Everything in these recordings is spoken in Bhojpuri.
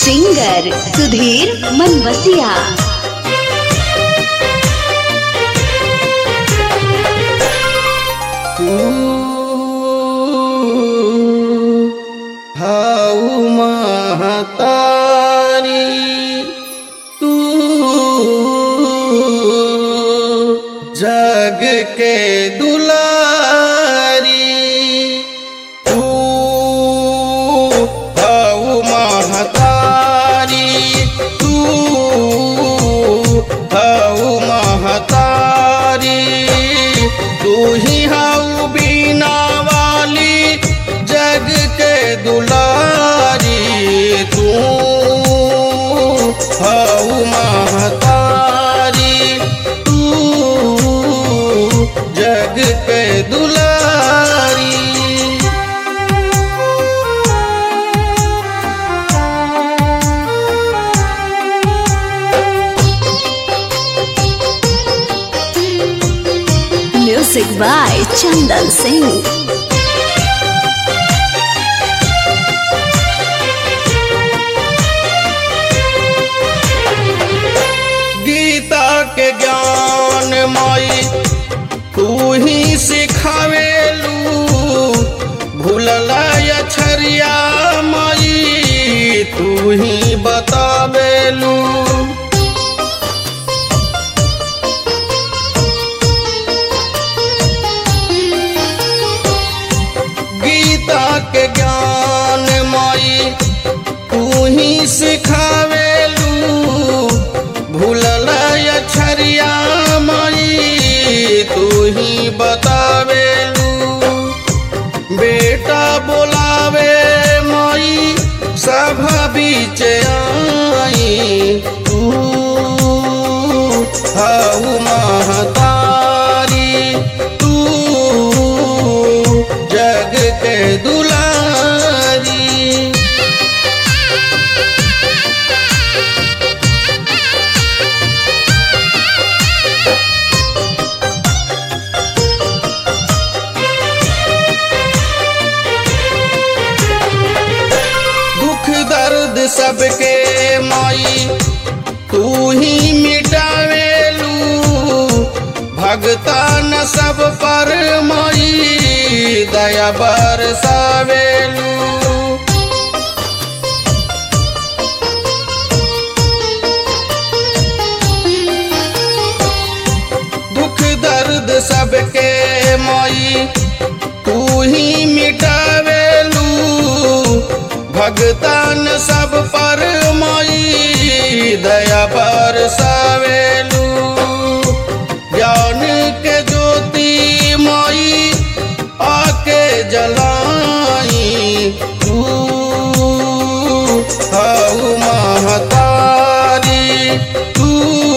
सिंगर सुधीर मनबसिया हाउ महतारी तू जग के दुलारी तू हाउ महतारी तू हाउ महतारी तू ही हाउ बीना वाली जग के दुलारी तू हाउ महतारी तू जग के दुलारी म्यूजिक बाय चंदन सिंह गीता के ज्ञान माई तू ही सिखावेलू भूलला छरिया माई तू ही बतावेलू गीता के ज्ञान माई तू ही सिखावेलू भूलला छरिया माई तू ही बतावेलू बेटा बोलावे माई सभा बीच आई तू हाउ महतारी तू जग के दुलारी दुख दर्द सबके माई तू ही मिटावेलू भगता न सब पर माई दया बरसावेलू दुख दर्द सबके माई तू ही मिटावेलू भगतान सब पर माई दया पर सावेलू ज्ञान के ज्योति माई आके जलाई तू हाउ महतारी तू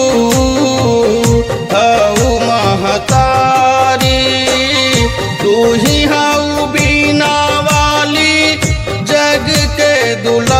हाउ महतारी तू ही हाउ बीना वाली जग के दुला